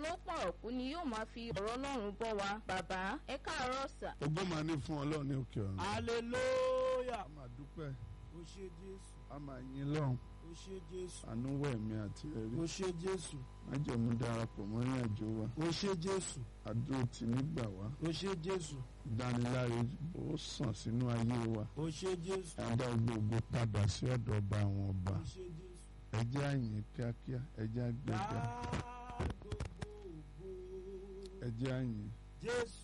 owó pọ̀rọ̀kú ni yóò máa fi ọ̀rọ̀ ọlọ́run bọ́ wa bàbá ẹ káàárọ̀ sà. ògo máa ní fún ọlọ́run ní òkè ọ̀run. hallelujah a máa dúpẹ́ o ṣé jésù a máa yìn lọ́run o ṣé jésù àánú wẹ̀ mí àti ẹ̀rí. o ṣé jésù májẹ̀mú darapọ̀ mọ́ ìrìn àjò wa o ṣé jésù àdúró tì nígbà wá o ṣé jésù ìdániláre ó sàn sínú ayé wa o ṣé jésù ẹ̀dá gbogbo padà sí ọ̀dọ̀ ọba àwọn ọba o ṣé jésù. ẹjẹ́ àyìn kíákíá ẹjẹ́ àgbẹ̀gà Dá gbogbo ògo. ẹjẹ́ àyìn jésù